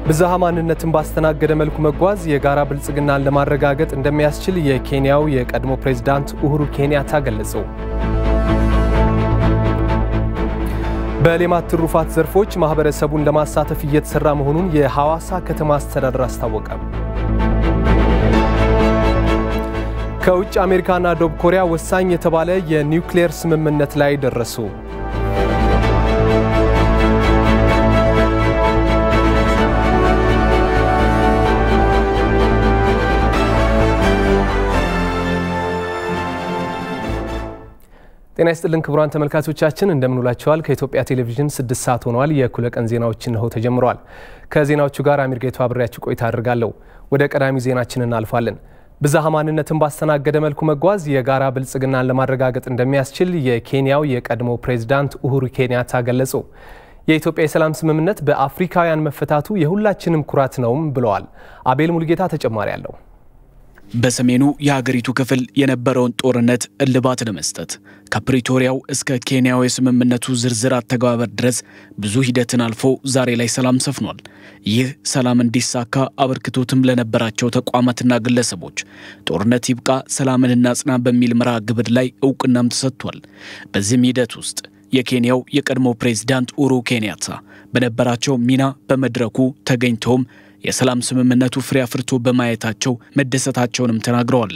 ብዝሃ ማንነትን ባስተናገደ መልኩ መጓዝ የጋራ ብልጽግናን ለማረጋገጥ እንደሚያስችል የኬንያው የቀድሞ ፕሬዝዳንት ኡሁሩ ኬንያታ ገለጹ። በሌማት ትሩፋት ዘርፎች ማህበረሰቡን ለማሳተፍ እየተሰራ መሆኑን የሐዋሳ ከተማ አስተዳደር አስታወቀ። ከውጭ አሜሪካና ደቡብ ኮሪያ ወሳኝ የተባለ የኒውክሌር ስምምነት ላይ ደረሱ። ጤና ይስጥልን ክቡራን ተመልካቾቻችን እንደምንውላችኋል። ከኢትዮጵያ ቴሌቪዥን ስድስት ሰዓት ሆነዋል። የእኩለ ቀን ዜናዎች እነሆ ተጀምረዋል። ከዜናዎቹ ጋር አሚር ጌቱ አብሬያችሁ ቆይታ አድርጋለሁ። ወደ ቀዳሚ ዜናችን እናልፋለን። ብዝሃ ማንነትን ባስተናገደ መልኩ መጓዝ የጋራ ብልጽግናን ለማረጋገጥ እንደሚያስችል የኬንያው የቀድሞ ፕሬዝዳንት ኡሁሩ ኬንያታ ገለጹ። የኢትዮጵያ የሰላም ስምምነት በአፍሪካውያን መፈታቱ የሁላችንም ኩራት ነውም ብለዋል። አቤል ሙልጌታ ተጨማሪ አለው። በሰሜኑ የሀገሪቱ ክፍል የነበረውን ጦርነት እልባት ለመስጠት ከፕሪቶሪያው እስከ ኬንያው የስምምነቱ ዝርዝር አተገባበር ድረስ ብዙ ሂደትን አልፎ ዛሬ ላይ ሰላም ሰፍኗል። ይህ ሰላም እንዲሳካ አበርክቶትም ለነበራቸው ተቋማትና ግለሰቦች ጦርነት ይብቃ፣ ሰላምን እናጽና በሚል መርሃ ግብር ላይ እውቅናም ተሰጥቷል። በዚህም ሂደት ውስጥ የኬንያው የቀድሞ ፕሬዝዳንት ኡሁሩ ኬንያታ በነበራቸው ሚና በመድረኩ ተገኝተውም የሰላም ስምምነቱ ፍሬ አፍርቶ በማየታቸው መደሰታቸውንም ተናግረዋል።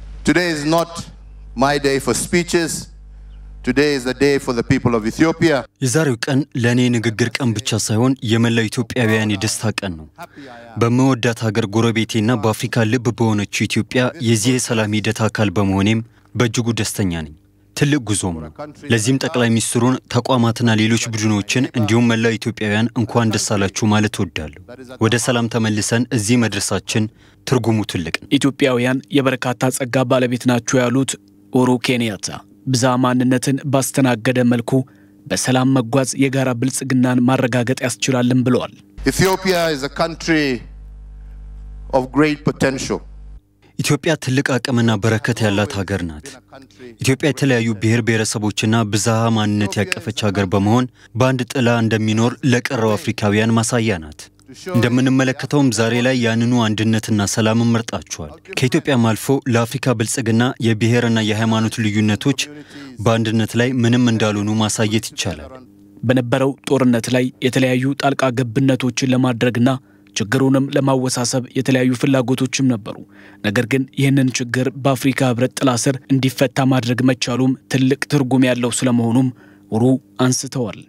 የዛሬው ቀን ለእኔ ንግግር ቀን ብቻ ሳይሆን የመላው ኢትዮጵያውያን የደስታ ቀን ነው። በመወዳት ሀገር ጎረቤቴና በአፍሪካ ልብ በሆነችው ኢትዮጵያ የዚህ የሰላም ሂደት አካል በመሆኔም በእጅጉ ደስተኛ ነኝ። ትልቅ ጉዞም ነው። ለዚህም ጠቅላይ ሚኒስትሩን ተቋማትና ሌሎች ቡድኖችን እንዲሁም መላው ኢትዮጵያውያን እንኳን ደስ አላችሁ ማለት እወዳለሁ። ወደ ሰላም ተመልሰን እዚህ መድረሳችን ትርጉሙ ትልቅ ነው። ኢትዮጵያውያን የበርካታ ጸጋ ባለቤት ናቸው ያሉት ኡሁሩ ኬንያታ ብዝሃ ማንነትን ባስተናገደ መልኩ በሰላም መጓዝ የጋራ ብልጽግናን ማረጋገጥ ያስችላልን ብለዋል። ኢትዮጵያ is a country of great potential. ኢትዮጵያ ትልቅ አቅምና በረከት ያላት ሀገር ናት። ኢትዮጵያ የተለያዩ ብሔር ብሔረሰቦችና ብዝሃ ማንነት ያቀፈች ሀገር በመሆን በአንድ ጥላ እንደሚኖር ለቀረው አፍሪካውያን ማሳያ ናት። እንደምንመለከተውም ዛሬ ላይ ያንኑ አንድነትና ሰላምን መርጣችኋል። ከኢትዮጵያም አልፎ ለአፍሪካ ብልጽግና የብሔርና የሃይማኖት ልዩነቶች በአንድነት ላይ ምንም እንዳልሆኑ ማሳየት ይቻላል። በነበረው ጦርነት ላይ የተለያዩ ጣልቃ ገብነቶችን ለማድረግና ችግሩንም ለማወሳሰብ የተለያዩ ፍላጎቶችም ነበሩ። ነገር ግን ይህንን ችግር በአፍሪካ ሕብረት ጥላ ስር እንዲፈታ ማድረግ መቻሉም ትልቅ ትርጉም ያለው ስለመሆኑም ኡሁሩ አንስተዋል።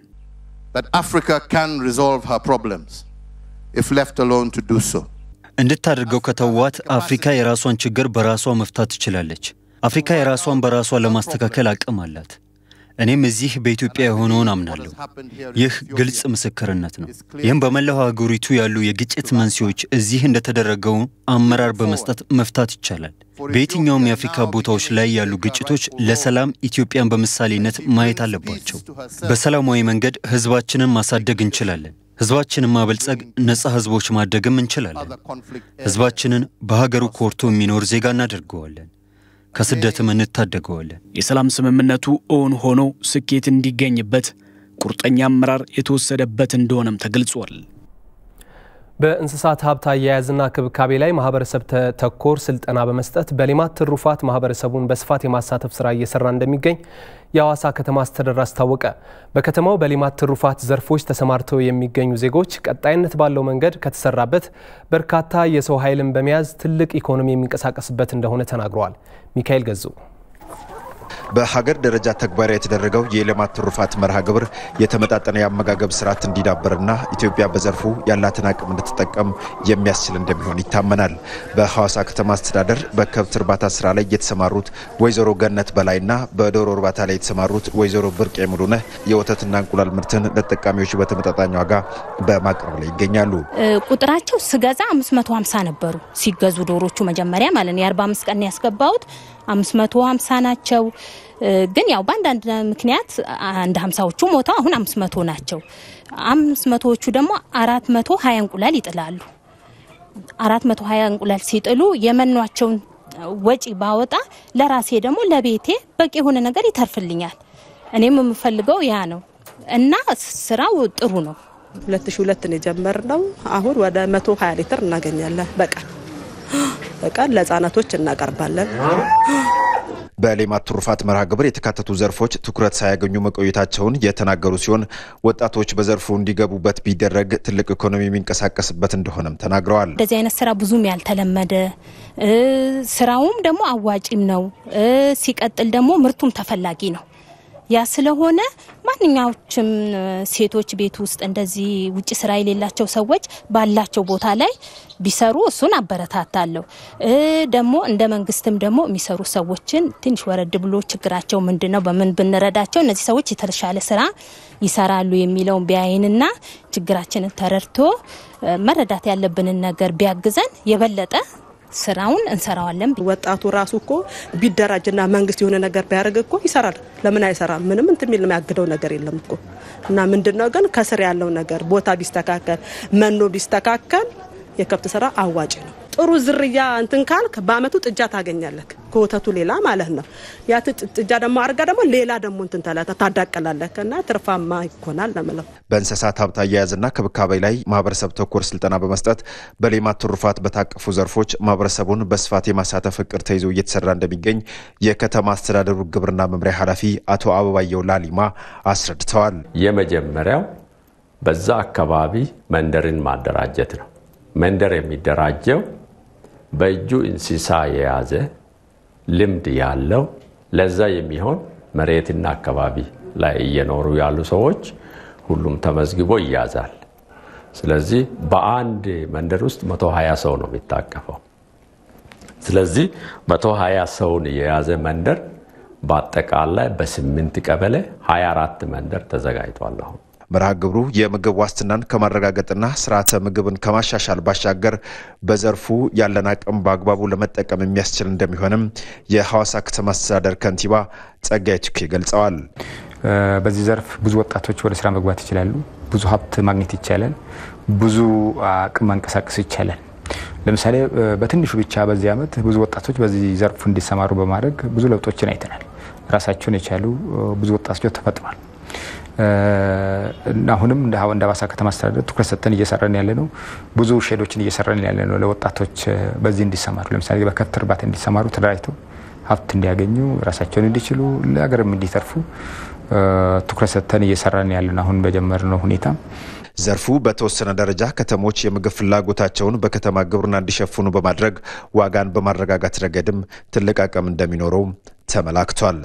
እንድታደርገው ከተዋት አፍሪካ የራሷን ችግር በራሷ መፍታት ትችላለች። አፍሪካ የራሷን በራሷ ለማስተካከል አቅም አላት። እኔም እዚህ በኢትዮጵያ የሆነውን አምናለሁ። ይህ ግልጽ ምስክርነት ነው። ይህም በመላው ሀገሪቱ ያሉ የግጭት መንስኤዎች እዚህ እንደተደረገው አመራር በመስጠት መፍታት ይቻላል። በየትኛውም የአፍሪካ ቦታዎች ላይ ያሉ ግጭቶች ለሰላም ኢትዮጵያን በምሳሌነት ማየት አለባቸው። በሰላማዊ መንገድ ህዝባችንን ማሳደግ እንችላለን። ህዝባችንን ማበልጸግ፣ ነፃ ህዝቦች ማደግም እንችላለን። ህዝባችንን በሀገሩ ኮርቶ የሚኖር ዜጋ እናደርገዋለን። ከስደትም እንታደገዋለን። የሰላም ስምምነቱ እውን ሆኖ ስኬት እንዲገኝበት ቁርጠኛ አመራር የተወሰደበት እንደሆነም ተገልጿል። በእንስሳት ሀብት አያያዝና ክብካቤ ላይ ማህበረሰብ ተኮር ስልጠና በመስጠት በሌማት ትሩፋት ማህበረሰቡን በስፋት የማሳተፍ ስራ እየሰራ እንደሚገኝ የሐዋሳ ከተማ አስተዳደር አስታወቀ። በከተማው በሌማት ትሩፋት ዘርፎች ተሰማርተው የሚገኙ ዜጎች ቀጣይነት ባለው መንገድ ከተሰራበት በርካታ የሰው ኃይልን በመያዝ ትልቅ ኢኮኖሚ የሚንቀሳቀስበት እንደሆነ ተናግረዋል። ሚካኤል ገዙ በሀገር ደረጃ ተግባራዊ የተደረገው የሌማት ትሩፋት መርሃ ግብር የተመጣጠነ የአመጋገብ ስርዓት እንዲዳብርና ኢትዮጵያ በዘርፉ ያላትን አቅም እንድትጠቀም የሚያስችል እንደሚሆን ይታመናል። በሐዋሳ ከተማ አስተዳደር በከብት እርባታ ስራ ላይ የተሰማሩት ወይዘሮ ገነት በላይና በዶሮ እርባታ ላይ የተሰማሩት ወይዘሮ ብርቅ ሙሉነህ የወተትና እንቁላል ምርትን ለተጠቃሚዎች በተመጣጣኝ ዋጋ በማቅረብ ላይ ይገኛሉ። ቁጥራቸው ስገዛ 550 ነበሩ ሲገዙ ዶሮቹ መጀመሪያ ማለት ነው። የ45 ቀን ያስገባሁት 550 ናቸው። ግን ያው በአንዳንድ ምክንያት አንድ ሀምሳዎቹ ሞተው አሁን 500 ናቸው። 500ዎቹ ደግሞ 420 እንቁላል ይጥላሉ። 420 እንቁላል ሲጥሉ የመኗቸውን ወጪ ባወጣ ለራሴ ደግሞ ለቤቴ በቂ የሆነ ነገር ይተርፍልኛል። እኔም የምፈልገው ያ ነው እና ስራው ጥሩ ነው። 2002 ነው የጀመርነው። አሁን ወደ 120 ሊትር እናገኛለን በቀን በቀን ለህጻናቶች እናቀርባለን። በሌማት ትሩፋት መርሃ ግብር የተካተቱ ዘርፎች ትኩረት ሳያገኙ መቆየታቸውን የተናገሩ ሲሆን ወጣቶች በዘርፉ እንዲገቡበት ቢደረግ ትልቅ ኢኮኖሚ የሚንቀሳቀስበት እንደሆነም ተናግረዋል። እንደዚህ አይነት ስራ ብዙም ያልተለመደ ስራውም ደግሞ አዋጪም ነው። ሲቀጥል ደግሞ ምርቱም ተፈላጊ ነው። ያ ስለሆነ ማንኛዎችም ሴቶች ቤት ውስጥ እንደዚህ ውጭ ስራ የሌላቸው ሰዎች ባላቸው ቦታ ላይ ቢሰሩ እሱን አበረታታለሁ። ደግሞ እንደ መንግስትም ደግሞ የሚሰሩ ሰዎችን ትንሽ ወረድ ብሎ ችግራቸው ምንድን ነው፣ በምን ብንረዳቸው እነዚህ ሰዎች የተሻለ ስራ ይሰራሉ የሚለውን ቢያይንና ችግራችንን ተረድቶ መረዳት ያለብንን ነገር ቢያግዘን የበለጠ ስራውን እንሰራዋለን። ወጣቱ ራሱ እኮ ቢደራጅና መንግስት የሆነ ነገር ቢያደርግ እኮ ይሰራል። ለምን አይሰራም? ምንም እንትን የሚል የሚያግደው ነገር የለም እኮ እና ምንድነው ግን ከስር ያለው ነገር ቦታ ቢስተካከል፣ መኖ ቢስተካከል የከብት ስራ አዋጭ ነው። ጥሩ ዝርያ እንትን ካልክ በአመቱ ጥጃ ታገኛለህ፣ ከወተቱ ሌላ ማለት ነው። ያ ጥጃ ደግሞ አድርጋ ደግሞ ሌላ ደግሞ እንትን ታዳቀላለህ እና ትርፋማ ይኮናል ለምለው በእንስሳት ሀብት አያያዝና ክብካቤ ላይ ማህበረሰብ ተኮር ስልጠና በመስጠት በሌማት ትሩፋት በታቀፉ ዘርፎች ማህበረሰቡን በስፋት የማሳተፍ እቅድ ተይዞ እየተሰራ እንደሚገኝ የከተማ አስተዳደሩ ግብርና መምሪያ ኃላፊ አቶ አበባየው ላሊማ አስረድተዋል። የመጀመሪያው በዛ አካባቢ መንደርን ማደራጀት ነው። መንደር የሚደራጀው በእጁ እንስሳ የያዘ ልምድ ያለው ለዛ የሚሆን መሬትና አካባቢ ላይ እየኖሩ ያሉ ሰዎች ሁሉም ተመዝግቦ ይያዛል። ስለዚህ በአንድ መንደር ውስጥ 120 ሰው ነው የሚታቀፈው። ስለዚህ 120 ሰውን የያዘ መንደር በአጠቃላይ በስምንት ቀበሌ 24 መንደር ተዘጋጅቷል አሁን መርሃ ግብሩ የምግብ ዋስትናን ከማረጋገጥና ስርዓተ ምግብን ከማሻሻል ባሻገር በዘርፉ ያለን አቅም በአግባቡ ለመጠቀም የሚያስችል እንደሚሆንም የሐዋሳ ከተማ አስተዳደር ከንቲባ ጸጋዬ ቱኬ ገልጸዋል። በዚህ ዘርፍ ብዙ ወጣቶች ወደ ስራ መግባት ይችላሉ። ብዙ ሀብት ማግኘት ይቻላል። ብዙ አቅም ማንቀሳቀስ ይቻላል። ለምሳሌ በትንሹ ብቻ በዚህ ዓመት ብዙ ወጣቶች በዚህ ዘርፍ እንዲሰማሩ በማድረግ ብዙ ለውጦችን አይተናል። ራሳቸውን የቻሉ ብዙ ወጣቶች ተፈጥሯል። አሁንም እንደ ሐዋሳ ከተማ አስተዳደር ትኩረት ሰጥተን እየሰራን ያለ ነው። ብዙ ሼዶችን እየሰራን ያለ ነው ለወጣቶች በዚህ እንዲሰማሩ ለምሳሌ በከብት እርባታ እንዲሰማሩ ተደራጅተው ሀብት እንዲያገኙ ራሳቸውን እንዲችሉ ለሀገርም እንዲተርፉ ትኩረት ሰጥተን እየሰራን ያለን አሁን በጀመርነው ሁኔታ ዘርፉ በተወሰነ ደረጃ ከተሞች የምግብ ፍላጎታቸውን በከተማ ግብርና እንዲሸፍኑ በማድረግ ዋጋን በማረጋጋት ረገድም ትልቅ አቅም እንደሚኖረው ተመላክቷል።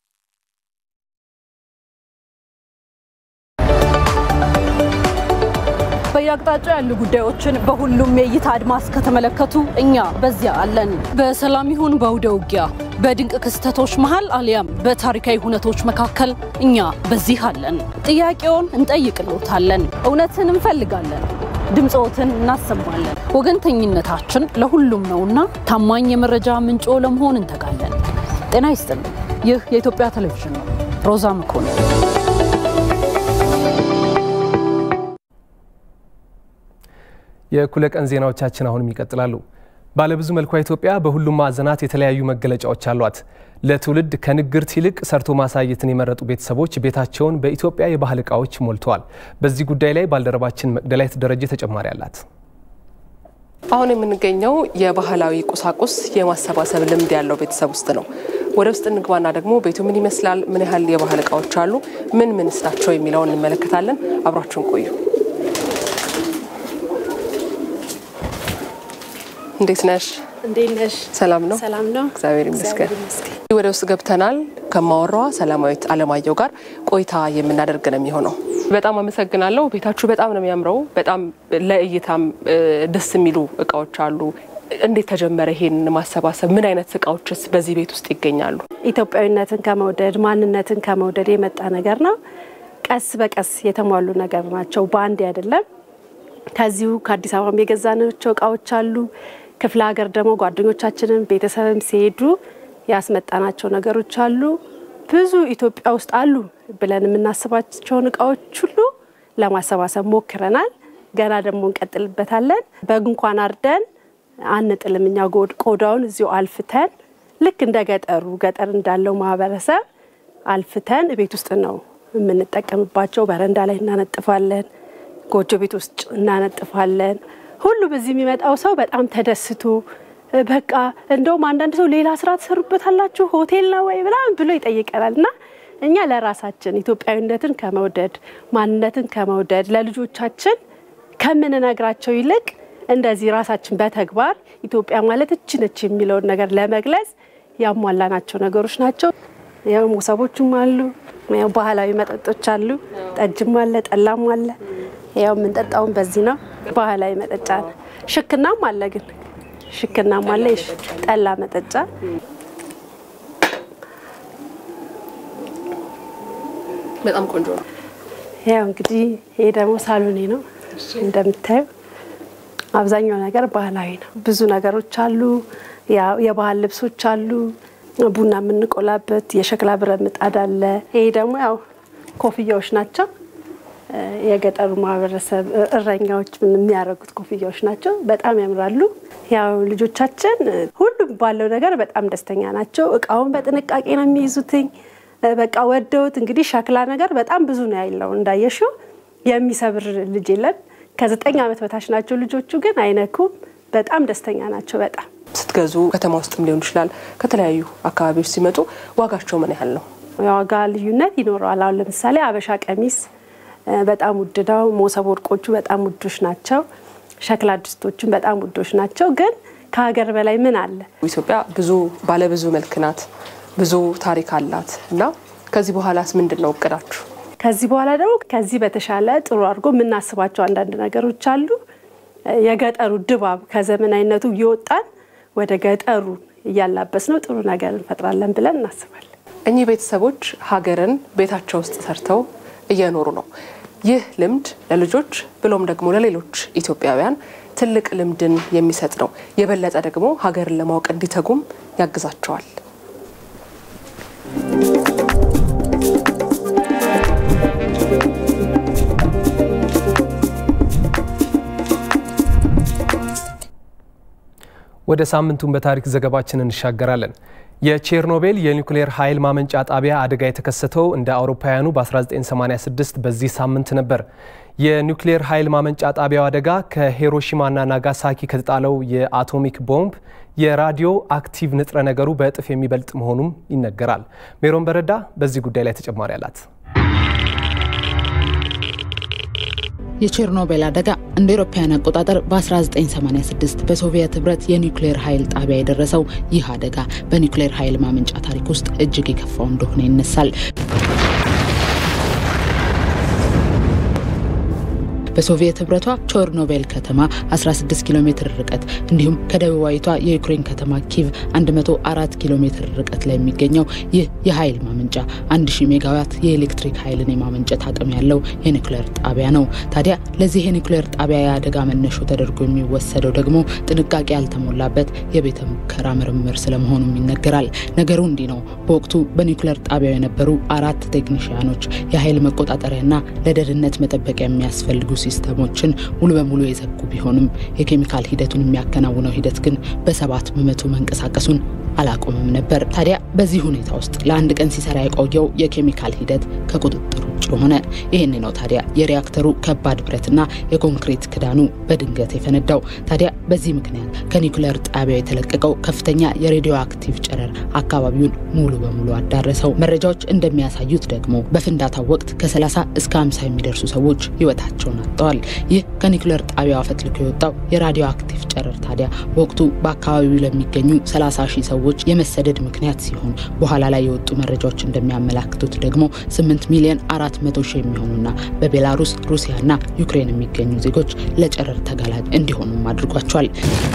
በየአቅጣጫው ያሉ ጉዳዮችን በሁሉም የእይታ አድማስ ከተመለከቱ እኛ በዚያ አለን። በሰላም ይሁን በአውደ ውጊያ፣ በድንቅ ክስተቶች መሃል አሊያም በታሪካዊ ሁነቶች መካከል እኛ በዚህ አለን። ጥያቄውን እንጠይቅልዎታለን፣ እውነትን እንፈልጋለን፣ ድምፆትን እናሰማለን። ወገንተኝነታችን ለሁሉም ነውና ታማኝ የመረጃ ምንጮ ለመሆን እንተጋለን። ጤና ይስጥልን። ይህ የኢትዮጵያ ቴሌቪዥን ነው። ሮዛ መኮንን የእኩለ ቀን ዜናዎቻችን አሁንም ይቀጥላሉ። ባለብዙ መልኳ ኢትዮጵያ በሁሉም ማዕዘናት የተለያዩ መገለጫዎች አሏት። ለትውልድ ከንግርት ይልቅ ሰርቶ ማሳየትን የመረጡ ቤተሰቦች ቤታቸውን በኢትዮጵያ የባህል ዕቃዎች ሞልተዋል። በዚህ ጉዳይ ላይ ባልደረባችን መቅደላዊት ደረጀ ተጨማሪ አላት። አሁን የምንገኘው የባህላዊ ቁሳቁስ የማሰባሰብ ልምድ ያለው ቤተሰብ ውስጥ ነው። ወደ ውስጥ እንግባና ደግሞ ቤቱ ምን ይመስላል፣ ምን ያህል የባህል ዕቃዎች አሉ፣ ምን ምንስ ናቸው የሚለውን እንመለከታለን። አብራችሁን ቆዩ። እንዴት ነሽ? እንዴት ነሽ? ሰላም ነው? ሰላም ነው። እግዚአብሔር ይመስገን። ወደ ውስጥ ገብተናል። ከማወራዋ ሰላማዊት አለማየሁ ጋር ቆይታ የምናደርግ ነው የሚሆነው። በጣም አመሰግናለሁ። ቤታችሁ በጣም ነው የሚያምረው። በጣም ለእይታም ደስ የሚሉ እቃዎች አሉ። እንዴት ተጀመረ ይሄን ማሰባሰብ? ምን አይነት እቃዎችስ በዚህ ቤት ውስጥ ይገኛሉ? ኢትዮጵያዊነትን ከመውደድ ማንነትን ከመውደድ የመጣ ነገር ነው። ቀስ በቀስ የተሟሉ ነገር ናቸው። በአንድ አይደለም። ከዚሁ ከአዲስ አበባም የገዛናቸው እቃዎች አሉ። ክፍለ ሀገር ደግሞ ጓደኞቻችንን ቤተሰብም ሲሄዱ ያስመጣናቸው ነገሮች አሉ። ብዙ ኢትዮጵያ ውስጥ አሉ ብለን የምናስባቸውን እቃዎች ሁሉ ለማሰባሰብ ሞክረናል። ገና ደግሞ እንቀጥልበታለን። በግ እንኳን አርደን አንጥልም። እኛ ቆዳውን እዚሁ አልፍተን ልክ እንደ ገጠሩ ገጠር እንዳለው ማህበረሰብ አልፍተን ቤት ውስጥ ነው የምንጠቀምባቸው። በረንዳ ላይ እናነጥፋለን። ጎጆ ቤት ውስጥ እናነጥፋለን። ሁሉ በዚህ የሚመጣው ሰው በጣም ተደስቶ በቃ እንደውም አንዳንድ ሰው ሌላ ስራ ትሰሩበታላችሁ ሆቴል ነው ወይ ምናምን ብሎ ይጠይቀናል እና እኛ ለራሳችን ኢትዮጵያዊነትን ከመውደድ ማንነትን ከመውደድ ለልጆቻችን ከምንነግራቸው ይልቅ እንደዚህ ራሳችን በተግባር ኢትዮጵያ ማለት እች ነች የሚለውን ነገር ለመግለጽ ያሟላናቸው ነገሮች ናቸው። ያው ሞሰቦቹም አሉ፣ ያው ባህላዊ መጠጦች አሉ፣ ጠጅም አለ፣ ጠላም አለ። ያው የምንጠጣውን በዚህ ነው። ባህላዊ መጠጫ ነው። ሽክናም አለ ግን ሽክናም አለ፣ ጠላ መጠጫ በጣም ቆንጆ ነው። ያው እንግዲህ ይሄ ደግሞ ሳሎኔ ነው እንደምታዩ አብዛኛው ነገር ባህላዊ ነው። ብዙ ነገሮች አሉ። የባህል ልብሶች አሉ። ቡና የምንቆላበት የሸክላ ብረት ምጣድ አለ። ይሄ ደግሞ ያው ኮፍያዎች ናቸው። የገጠሩ ማህበረሰብ እረኛዎች የሚያደርጉት ኮፍያዎች ናቸው። በጣም ያምራሉ። ያው ልጆቻችን ሁሉም ባለው ነገር በጣም ደስተኛ ናቸው። እቃውን በጥንቃቄ ነው የሚይዙትኝ። በቃ ወደውት እንግዲህ ሸክላ ነገር በጣም ብዙ ነው ያለው እንዳየሽው የሚሰብር ልጅ የለም። ከዘጠኝ ዓመት በታች ናቸው ልጆቹ፣ ግን አይነኩም። በጣም ደስተኛ ናቸው። በጣም ስትገዙ ከተማ ውስጥም ሊሆን ይችላል ከተለያዩ አካባቢዎች ሲመጡ ዋጋቸው ምን ያህል ነው? የዋጋ ልዩነት ይኖረዋል። አሁን ለምሳሌ አበሻ ቀሚስ በጣም ውድ ነው። ሞሰብ ወርቆቹ በጣም ውዶች ናቸው። ሸክላ ድስቶቹም በጣም ውዶች ናቸው። ግን ከሀገር በላይ ምን አለ? ኢትዮጵያ ብዙ ባለብዙ መልክ ናት፣ ብዙ ታሪክ አላት እና ከዚህ በኋላስ ምንድን ነው እቅዳችሁ? ከዚህ በኋላ ደግሞ ከዚህ በተሻለ ጥሩ አድርጎ የምናስባቸው አንዳንድ ነገሮች አሉ። የገጠሩ ድባብ ከዘመናዊነቱ እየወጣን ወደ ገጠሩ እያላበስ ነው ጥሩ ነገር እንፈጥራለን ብለን እናስባለን። እኚህ ቤተሰቦች ሀገርን ቤታቸው ውስጥ ሰርተው እየኖሩ ነው። ይህ ልምድ ለልጆች ብሎም ደግሞ ለሌሎች ኢትዮጵያውያን ትልቅ ልምድን የሚሰጥ ነው። የበለጠ ደግሞ ሀገርን ለማወቅ እንዲተጉም ያግዛቸዋል። ወደ ሳምንቱን በታሪክ ዘገባችን እንሻገራለን። የቼርኖቤል የኒውክሌር ኃይል ማመንጫ ጣቢያ አደጋ የተከሰተው እንደ አውሮፓውያኑ በ1986 በዚህ ሳምንት ነበር። የኒውክሌር ኃይል ማመንጫ ጣቢያው አደጋ ከሂሮሺማና ናጋሳኪ ከተጣለው የአቶሚክ ቦምብ የራዲዮ አክቲቭ ንጥረ ነገሩ በእጥፍ የሚበልጥ መሆኑም ይነገራል። ሜሮን በረዳ በዚህ ጉዳይ ላይ ተጨማሪ አላት። የቼርኖቤል አደጋ እንደ አውሮፓውያን አቆጣጠር በ1986 በሶቪየት ህብረት የኒውክሌር ኃይል ጣቢያ የደረሰው ይህ አደጋ በኒውክሌር ኃይል ማመንጫ ታሪክ ውስጥ እጅግ የከፋው እንደሆነ ይነሳል። በሶቪየት ህብረቷ ቾርኖቤል ከተማ 16 ኪሎ ሜትር ርቀት እንዲሁም ከደቡባዊቷ የዩክሬን ከተማ ኪቭ 104 ኪሎ ሜትር ርቀት ላይ የሚገኘው ይህ የኃይል ማመንጫ 1000 ሜጋዋት የኤሌክትሪክ ኃይልን የማመንጨት አቅም ያለው የኒውክሌር ጣቢያ ነው። ታዲያ ለዚህ የኒውክሌር ጣቢያ የአደጋ መነሾ ተደርጎ የሚወሰደው ደግሞ ጥንቃቄ ያልተሞላበት የቤተ ሙከራ ምርምር ስለመሆኑም ይነገራል። ነገሩ እንዲህ ነው። በወቅቱ በኒውክሌር ጣቢያው የነበሩ አራት ቴክኒሽያኖች የኃይል መቆጣጠሪያና ለደህንነት መጠበቂያ የሚያስፈልጉ ሲስተሞችን ሙሉ በሙሉ የዘጉ ቢሆንም የኬሚካል ሂደቱን የሚያከናውነው ሂደት ግን በሰባት በመቶ መንቀሳቀሱን አላቆምም ነበር። ታዲያ በዚህ ሁኔታ ውስጥ ለአንድ ቀን ሲሰራ የቆየው የኬሚካል ሂደት ከቁጥጥር ውጭ ሆነ። ይህን ነው ታዲያ የሪያክተሩ ከባድ ብረትና የኮንክሪት ክዳኑ በድንገት የፈነዳው። ታዲያ በዚህ ምክንያት ከኒውክሌር ጣቢያው የተለቀቀው ከፍተኛ የሬዲዮ አክቲቭ ጨረር አካባቢውን ሙሉ በሙሉ አዳረሰው። መረጃዎች እንደሚያሳዩት ደግሞ በፍንዳታው ወቅት ከ30 እስከ 50 የሚደርሱ ሰዎች ህይወታቸውን አጥተዋል። ይህ ከኒውክሌር ጣቢያው አፈትልኮ የወጣው የራዲዮ አክቲቭ ጨረር ታዲያ በወቅቱ በአካባቢው ለሚገኙ 30 ሺህ ሰዎች የመሰደድ ምክንያት ሲሆን በኋላ ላይ የወጡ መረጃዎች እንደሚያመላክቱት ደግሞ 8 ሚሊዮን 400 ሺህ የሚሆኑና በቤላሩስ ሩሲያና ዩክሬን የሚገኙ ዜጎች ለጨረር ተጋላጭ እንዲሆኑም አድርጓቸዋል።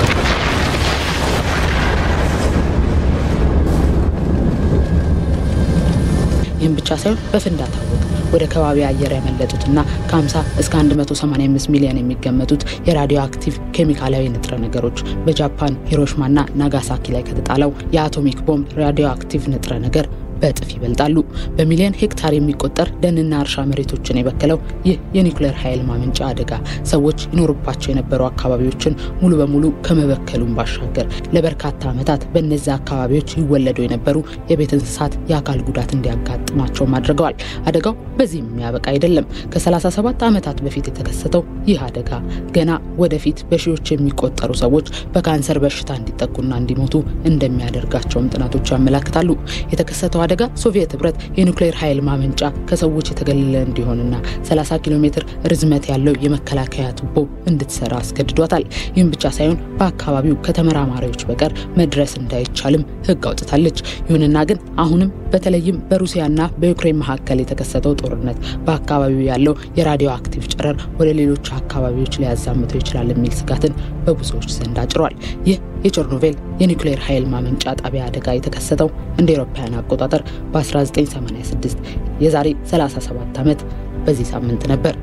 ይህም ብቻ ሳይሆን በፍንዳታ ወቅት ወደ ከባቢ አየር ያመለጡትና ከ50 እስከ 185 ሚሊዮን የሚገመቱት የራዲዮ አክቲቭ ኬሚካላዊ ንጥረ ነገሮች በጃፓን ሂሮሽማና ናጋሳኪ ላይ ከተጣለው የአቶሚክ ቦምብ ራዲዮ አክቲቭ ንጥረ ነገር በእጥፍ ይበልጣሉ። በሚሊዮን ሄክታር የሚቆጠር ደንና እርሻ መሬቶችን የበከለው ይህ የኒውክሌር ኃይል ማመንጫ አደጋ ሰዎች ይኖሩባቸው የነበሩ አካባቢዎችን ሙሉ በሙሉ ከመበከሉም ባሻገር ለበርካታ ዓመታት በእነዚያ አካባቢዎች ይወለዱ የነበሩ የቤት እንስሳት የአካል ጉዳት እንዲያጋጥማቸውም አድርገዋል። አደጋው በዚህም የሚያበቃ አይደለም። ከ37 ዓመታት በፊት የተከሰተው ይህ አደጋ ገና ወደፊት በሺዎች የሚቆጠሩ ሰዎች በካንሰር በሽታ እንዲጠቁና እንዲሞቱ እንደሚያደርጋቸውም ጥናቶች ያመላክታሉ። የተከሰተው አደጋ ሶቪየት ህብረት የኒውክሌር ኃይል ማመንጫ ከሰዎች የተገለለ እንዲሆንና 30 ኪሎ ሜትር ርዝመት ያለው የመከላከያ ቱቦ እንድትሰራ አስገድዷታል። ይህም ብቻ ሳይሆን በአካባቢው ከተመራማሪዎች በቀር መድረስ እንዳይቻልም ህግ አውጥታለች። ይሁንና ግን አሁንም በተለይም በሩሲያና በዩክሬን መካከል የተከሰተው ጦርነት በአካባቢው ያለው የራዲዮ አክቲቭ ጨረር ወደ ሌሎች አካባቢዎች ሊያዛምተው ይችላል የሚል ስጋትን በብዙዎች ዘንድ አጭሯል። ይህ የቸርኖቬል የኒውክሌር ኃይል ማመንጫ ጣቢያ አደጋ የተከሰተው እንደ አውሮፓውያን አቆጣጠር በ1986 የዛሬ 37 ዓመት በዚህ ሳምንት ነበር።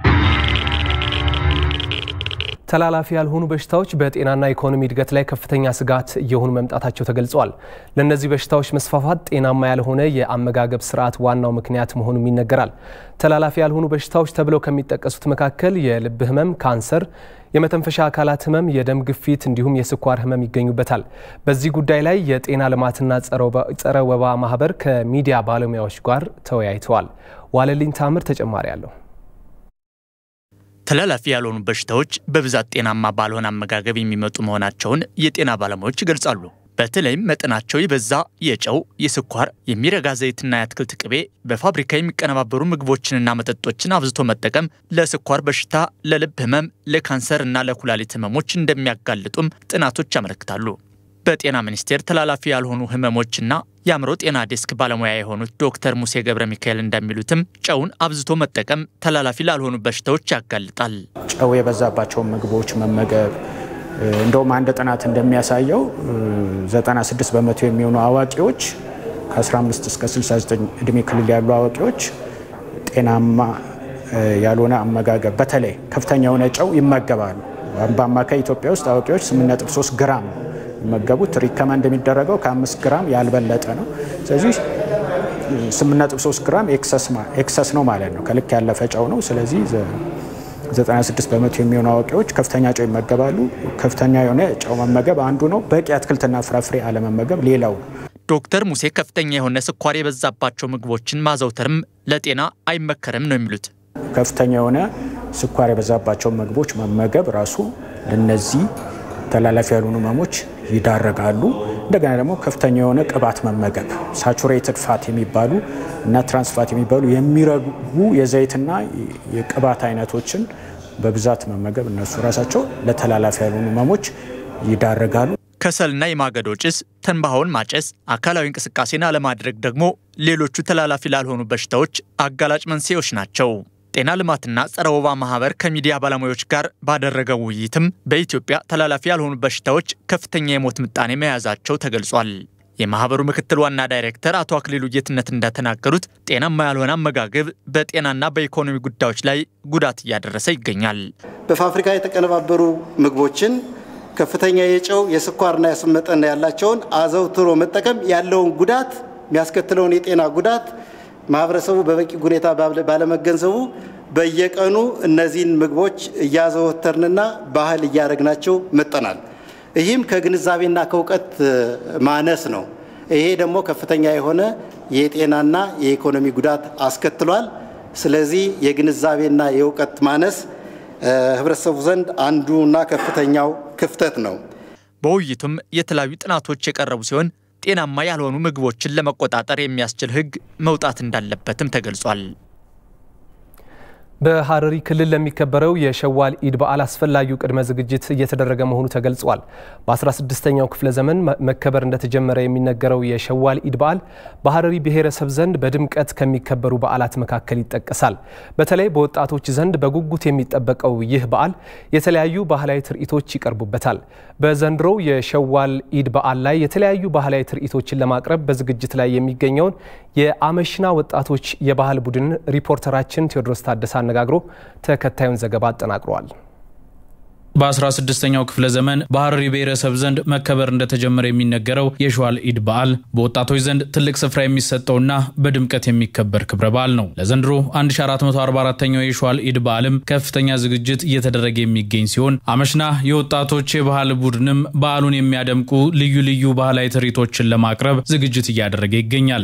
ተላላፊ ያልሆኑ በሽታዎች በጤናና ኢኮኖሚ እድገት ላይ ከፍተኛ ስጋት እየሆኑ መምጣታቸው ተገልጸዋል። ለእነዚህ በሽታዎች መስፋፋት ጤናማ ያልሆነ የአመጋገብ ስርዓት ዋናው ምክንያት መሆኑም ይነገራል። ተላላፊ ያልሆኑ በሽታዎች ተብለው ከሚጠቀሱት መካከል የልብ ህመም፣ ካንሰር፣ የመተንፈሻ አካላት ህመም፣ የደም ግፊት እንዲሁም የስኳር ህመም ይገኙበታል። በዚህ ጉዳይ ላይ የጤና ልማትና ጸረ ወባ ማህበር ከሚዲያ ባለሙያዎች ጋር ተወያይተዋል። ዋለልኝ ታምር ተጨማሪ አለው። ተላላፊ ያልሆኑ በሽታዎች በብዛት ጤናማ ባልሆነ አመጋገብ የሚመጡ መሆናቸውን የጤና ባለሙያዎች ይገልጻሉ። በተለይም መጠናቸው የበዛ የጨው፣ የስኳር፣ የሚረጋ ዘይትና የአትክልት ቅቤ፣ በፋብሪካ የሚቀነባበሩ ምግቦችንና መጠጦችን አብዝቶ መጠቀም ለስኳር በሽታ፣ ለልብ ህመም፣ ለካንሰር እና ለኩላሊት ህመሞች እንደሚያጋልጡም ጥናቶች ያመለክታሉ። በጤና ሚኒስቴር ተላላፊ ያልሆኑ ህመሞችና የአእምሮ ጤና ዴስክ ባለሙያ የሆኑት ዶክተር ሙሴ ገብረ ሚካኤል እንደሚሉትም ጨውን አብዝቶ መጠቀም ተላላፊ ላልሆኑ በሽታዎች ያጋልጣል። ጨው የበዛባቸውን ምግቦች መመገብ እንደውም አንድ ጥናት እንደሚያሳየው 96 በመቶ የሚሆኑ አዋቂዎች ከ15 እስከ 69 እድሜ ክልል ያሉ አዋቂዎች ጤናማ ያልሆነ አመጋገብ በተለይ ከፍተኛ የሆነ ጨው ይመገባሉ። በአማካይ ኢትዮጵያ ውስጥ አዋቂዎች 8.3 ግራም የሚመገቡት ሪከመንድ የሚደረገው ከ5 ግራም ያልበለጠ ነው። ስለዚህ 8.3 ግራም ኤክሰስ ነው ማለት ነው፣ ከልክ ያለፈ ጨው ነው። ስለዚህ 96 በመቶ የሚሆኑ አዋቂዎች ከፍተኛ ጨው ይመገባሉ። ከፍተኛ የሆነ ጨው መመገብ አንዱ ነው። በቂ አትክልትና ፍራፍሬ አለመመገብ ሌላው ነው። ዶክተር ሙሴ ከፍተኛ የሆነ ስኳር የበዛባቸው ምግቦችን ማዘውተርም ለጤና አይመከርም ነው የሚሉት። ከፍተኛ የሆነ ስኳር የበዛባቸው ምግቦች መመገብ ራሱ ለነዚህ ተላላፊ ያልሆኑ ህመሞች ይዳረጋሉ። እንደገና ደግሞ ከፍተኛ የሆነ ቅባት መመገብ ሳቹሬትድ ፋት የሚባሉ እና ትራንስፋት የሚባሉ የሚረጉ የዘይትና የቅባት አይነቶችን በብዛት መመገብ እነሱ ራሳቸው ለተላላፊ ያልሆኑ ህመሞች ይዳረጋሉ። ከሰልና የማገዶ ጭስ፣ ትንባሆን ማጨስ፣ አካላዊ እንቅስቃሴን አለማድረግ ደግሞ ሌሎቹ ተላላፊ ላልሆኑ በሽታዎች አጋላጭ መንስኤዎች ናቸው። ጤና ልማትና ጸረ ወባ ማህበር ከሚዲያ ባለሙያዎች ጋር ባደረገው ውይይትም በኢትዮጵያ ተላላፊ ያልሆኑ በሽታዎች ከፍተኛ የሞት ምጣኔ መያዛቸው ተገልጿል። የማህበሩ ምክትል ዋና ዳይሬክተር አቶ አክሊሉ ጌትነት እንደተናገሩት ጤናማ ያልሆነ አመጋገብ በጤናና በኢኮኖሚ ጉዳዮች ላይ ጉዳት እያደረሰ ይገኛል። በፋብሪካ የተቀነባበሩ ምግቦችን ከፍተኛ የጨው የስኳርና የስብ መጠን ያላቸውን አዘውትሮ መጠቀም ያለውን ጉዳት የሚያስከትለውን የጤና ጉዳት ማህበረሰቡ በበቂ ሁኔታ ባለመገንዘቡ በየቀኑ እነዚህን ምግቦች እያዘወተርንና ባህል እያደረግናቸው መጠናል። ይህም ከግንዛቤና ከእውቀት ማነስ ነው። ይሄ ደግሞ ከፍተኛ የሆነ የጤናና የኢኮኖሚ ጉዳት አስከትሏል። ስለዚህ የግንዛቤና የእውቀት ማነስ ህብረተሰቡ ዘንድ አንዱና ከፍተኛው ክፍተት ነው። በውይይቱም የተለያዩ ጥናቶች የቀረቡ ሲሆን ጤናማ ያልሆኑ ምግቦችን ለመቆጣጠር የሚያስችል ሕግ መውጣት እንዳለበትም ተገልጿል። በሐረሪ ክልል ለሚከበረው የሸዋል ኢድ በዓል አስፈላጊው ቅድመ ዝግጅት እየተደረገ መሆኑ ተገልጿል። በ16ኛው ክፍለ ዘመን መከበር እንደተጀመረ የሚነገረው የሸዋል ኢድ በዓል በሐረሪ ብሔረሰብ ዘንድ በድምቀት ከሚከበሩ በዓላት መካከል ይጠቀሳል። በተለይ በወጣቶች ዘንድ በጉጉት የሚጠበቀው ይህ በዓል የተለያዩ ባህላዊ ትርኢቶች ይቀርቡበታል። በዘንድሮው የሸዋል ኢድ በዓል ላይ የተለያዩ ባህላዊ ትርኢቶችን ለማቅረብ በዝግጅት ላይ የሚገኘውን የአመሽና ወጣቶች የባህል ቡድን ሪፖርተራችን ቴዎድሮስ ታደሰ አነጋግሮ ተከታዩን ዘገባ አጠናቅሯል። በ16ኛው ክፍለ ዘመን በሀረሪ ብሔረሰብ ዘንድ መከበር እንደተጀመረ የሚነገረው የሸዋል ኢድ በዓል በወጣቶች ዘንድ ትልቅ ስፍራ የሚሰጠውና በድምቀት የሚከበር ክብረ በዓል ነው። ለዘንድሮ 1444ኛው የሸዋል ኢድ በዓልም ከፍተኛ ዝግጅት እየተደረገ የሚገኝ ሲሆን አመሽና የወጣቶች የባህል ቡድንም በዓሉን የሚያደምቁ ልዩ ልዩ ባህላዊ ትርኢቶችን ለማቅረብ ዝግጅት እያደረገ ይገኛል።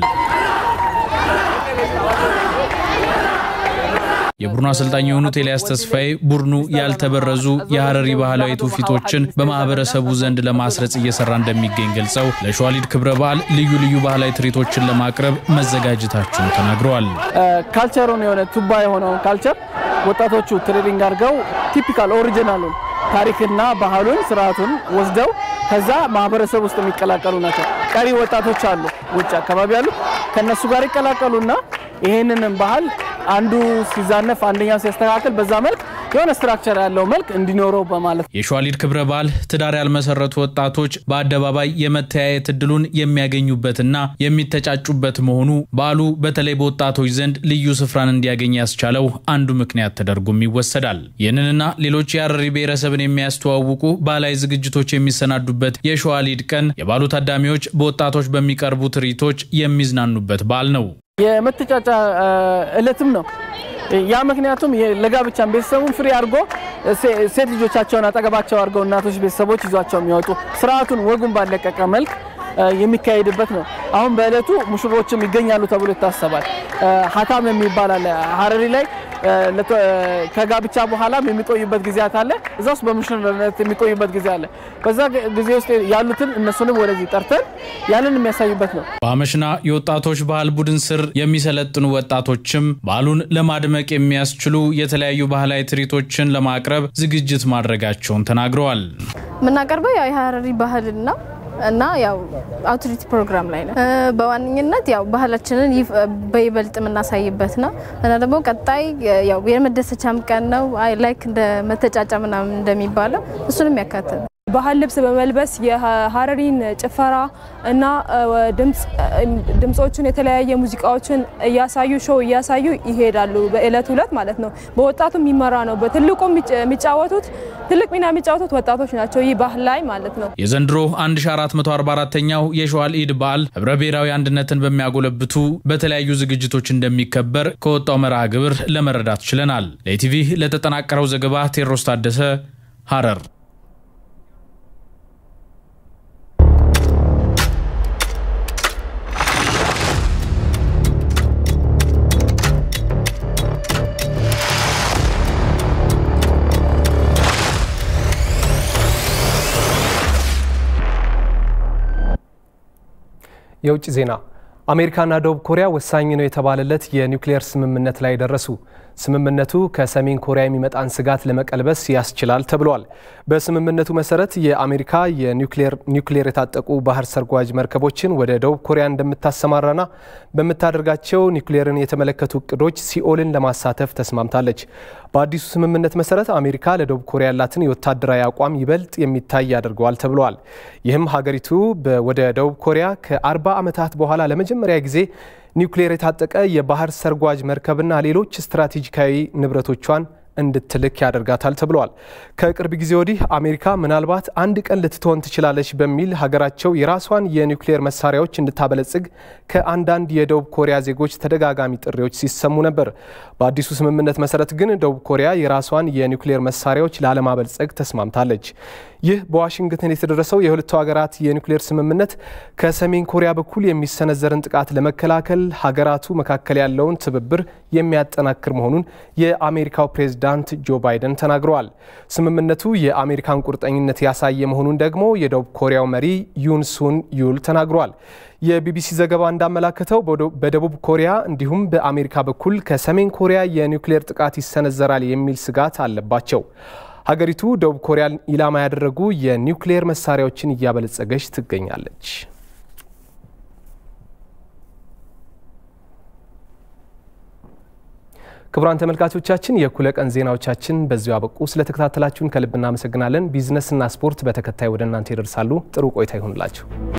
የቡድኑ አሰልጣኝ የሆኑት ኤልያስ ተስፋዬ ቡድኑ ያልተበረዙ የሀረሪ ባህላዊ ትውፊቶችን በማህበረሰቡ ዘንድ ለማስረጽ እየሰራ እንደሚገኝ ገልጸው ለሸዋሊድ ክብረ በዓል ልዩ ልዩ ባህላዊ ትርኢቶችን ለማቅረብ መዘጋጀታቸውን ተናግረዋል። ካልቸሩን የሆነ ቱባ የሆነውን ካልቸር ወጣቶቹ ትሬኒንግ አድርገው ቲፒካል ኦሪጂናሉን ታሪክና ባህሉን ስርዓቱን ወስደው ከዛ ማህበረሰብ ውስጥ የሚቀላቀሉ ናቸው። ቀሪ ወጣቶች አሉ፣ ውጭ አካባቢ አሉ። ከነሱ ጋር ይቀላቀሉና ይሄንንም ባህል አንዱ ሲዛነፍ አንደኛው ሲያስተካክል በዛ መልክ የሆነ ስትራክቸር ያለው መልክ እንዲኖረው በማለት የሸዋሊድ ክብረ በዓል ትዳር ያልመሰረቱ ወጣቶች በአደባባይ የመተያየት እድሉን የሚያገኙበትና የሚተጫጩበት መሆኑ በዓሉ በተለይ በወጣቶች ዘንድ ልዩ ስፍራን እንዲያገኝ ያስቻለው አንዱ ምክንያት ተደርጎም ይወሰዳል። ይህንንና ሌሎች የሀረሪ ብሔረሰብን የሚያስተዋውቁ ባህላዊ ዝግጅቶች የሚሰናዱበት የሸዋሊድ ቀን የበዓሉ ታዳሚዎች በወጣቶች በሚቀርቡ ትርኢቶች የሚዝናኑበት በዓል ነው። የመተጫጫ እለትም ነው። ያ ምክንያቱም ለጋብቻም ቤተሰቡን ፍሪ አድርጎ ሴት ልጆቻቸውን አጠገባቸው አድርገው እናቶች ቤተሰቦች ይዟቸው የሚወጡ ስርዓቱን ወጉን ባለቀቀ መልክ የሚካሄድበት ነው። አሁን በእለቱ ሙሽሮችም ይገኛሉ ተብሎ ይታሰባል። ሀታም የሚባል አለ ሀረሪ ላይ ከጋብቻ በኋላም የሚቆዩበት ጊዜያት አለ። እዛ ውስጥ በሙሽርነት የሚቆዩበት ጊዜ አለ። በዛ ጊዜ ውስጥ ያሉትን እነሱንም ወደዚህ ጠርተን ያንን የሚያሳዩበት ነው። በአመሽና የወጣቶች ባህል ቡድን ስር የሚሰለጥኑ ወጣቶችም በዓሉን ለማድመቅ የሚያስችሉ የተለያዩ ባህላዊ ትርኢቶችን ለማቅረብ ዝግጅት ማድረጋቸውን ተናግረዋል። የምናቀርበው ያው የሀረሪ ባህልና እና ያው አውቶሪቲ ፕሮግራም ላይ ነው። በዋነኝነት ያው ባህላችንን በይበልጥ የምናሳይበት ነው እና ደግሞ ቀጣይ ያው የመደሰቻም ቀን ነው። ላይክ እንደ መተጫጫ ምናምን እንደሚባለው እሱንም ያካትል ባህል ልብስ በመልበስ የሀረሪን ጭፈራ እና ድምፆችን የተለያየ ሙዚቃዎችን እያሳዩ ሾው እያሳዩ ይሄዳሉ። በእለት ሁለት ማለት ነው። በወጣቱ የሚመራ ነው። በትልቁ የሚጫወቱት ትልቅ ሚና የሚጫወቱት ወጣቶች ናቸው። ይህ ባህል ላይ ማለት ነው። የዘንድሮ 1444ኛው የሸዋል ኢድ በዓል ህብረ ብሔራዊ አንድነትን በሚያጎለብቱ በተለያዩ ዝግጅቶች እንደሚከበር ከወጣው መርሃ ግብር ለመረዳት ችለናል። ለኢቲቪ ለተጠናቀረው ዘገባ ቴዎድሮስ ታደሰ ሀረር። የውጭ ዜና አሜሪካና ደቡብ ኮሪያ ወሳኝ ነው የተባለለት የኒውክሌር ስምምነት ላይ ደረሱ። ስምምነቱ ከሰሜን ኮሪያ የሚመጣን ስጋት ለመቀልበስ ያስችላል ተብሏል። በስምምነቱ መሰረት የአሜሪካ የኒውክሌር የታጠቁ ባህር ሰርጓጅ መርከቦችን ወደ ደቡብ ኮሪያ እንደምታሰማራና በምታደርጋቸው ኒውክሌርን የተመለከቱ እቅዶች ሲኦልን ለማሳተፍ ተስማምታለች። በአዲሱ ስምምነት መሰረት አሜሪካ ለደቡብ ኮሪያ ያላትን የወታደራዊ አቋም ይበልጥ የሚታይ ያደርገዋል ተብሏል። ይህም ሀገሪቱ ወደ ደቡብ ኮሪያ ከ40 ዓመታት በኋላ ለመጀመሪያ ጊዜ ኒውክሌር የታጠቀ የባህር ሰርጓጅ መርከብና ሌሎች ስትራቴጂካዊ ንብረቶቿን እንድትልክ ያደርጋታል ተብለዋል። ከቅርብ ጊዜ ወዲህ አሜሪካ ምናልባት አንድ ቀን ልትሆን ትችላለች በሚል ሀገራቸው የራሷን የኒውክሌር መሳሪያዎች እንድታበለጽግ ከአንዳንድ የደቡብ ኮሪያ ዜጎች ተደጋጋሚ ጥሪዎች ሲሰሙ ነበር። በአዲሱ ስምምነት መሰረት ግን ደቡብ ኮሪያ የራሷን የኒውክሌር መሳሪያዎች ላለማበልጸግ ተስማምታለች። ይህ በዋሽንግተን የተደረሰው የሁለቱ ሀገራት የኒውክሌር ስምምነት ከሰሜን ኮሪያ በኩል የሚሰነዘርን ጥቃት ለመከላከል ሀገራቱ መካከል ያለውን ትብብር የሚያጠናክር መሆኑን የአሜሪካው ፕሬዝዳንት ጆ ባይደን ተናግረዋል። ስምምነቱ የአሜሪካን ቁርጠኝነት ያሳየ መሆኑን ደግሞ የደቡብ ኮሪያው መሪ ዩን ሱን ዩል ተናግረዋል። የቢቢሲ ዘገባ እንዳመላከተው በደቡብ ኮሪያ እንዲሁም በአሜሪካ በኩል ከሰሜን ኮሪያ የኒውክሌር ጥቃት ይሰነዘራል የሚል ስጋት አለባቸው። ሀገሪቱ ደቡብ ኮሪያን ኢላማ ያደረጉ የኒውክሌር መሳሪያዎችን እያበለጸገች ትገኛለች። ክቡራን ተመልካቾቻችን የእኩለ ቀን ዜናዎቻችን በዚሁ አበቁ። ስለተከታተላችሁን ከልብ እናመሰግናለን። ቢዝነስና ስፖርት በተከታይ ወደ እናንተ ይደርሳሉ። ጥሩ ቆይታ ይሆንላችሁ።